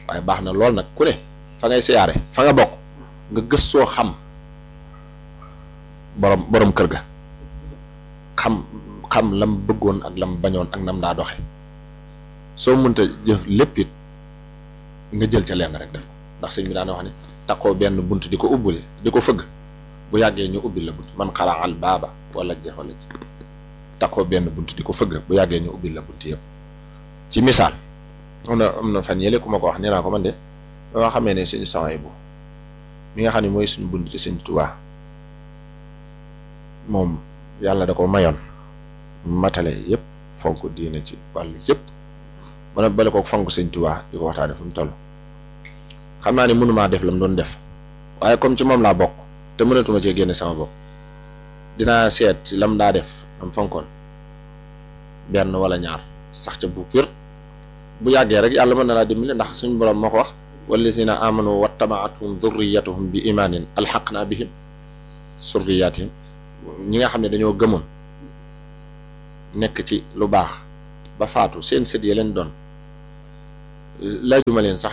waaye baax na lool nag ku ne fa ngay siyaare fa nga bokk nga gëstoo xam borom borom kër ga xam xam lam bëggoon ak lam bañoon ak nam daa doxe soo mënta jëf lépp it nga jël ca lenn rek def ko ndax sëñ bi daana wax ne taqoo benn bunt di ko ubbule di ko fëgg bu yàggee ñu ubbil la bunt man xalaa al baaba wala jax wala ci taqoo benn bunt di ko fëgg bu yàggee ñu ubbil la bunt yëpp ci misaal am na am na fan yële ku ma ko wax nee naa ko man de ba nga xamee ne suñu saway bu mi nga xam ne mooy suñu bunt ci sëñ Tuubaa moom yàlla da ko mayoon matale yëpp fonk diine ci wàllu yëpp mën a bale ko fonk sëñ Tuubaa di ko waxtaane fu mu toll xam naa ne mënumaa def la mu doon def waaye comme ci moom laa bokk te mënatuma cee génne sama bopp dinaa seet ci lam daa def am fonkoon benn wala ñaar sax ca bu pir bu yàggee rek yàlla mën na laa dimbali ndax suñu borom moo ko wax wallazina amanu wattaba'atuhum dhurriyyatuhum bi imaanin alhaqna bihim surriyatihim ñi nga xam ne dañoo gëmoon nekk ci lu baax ba faatu seen sët ya leen doon laajuma leen sax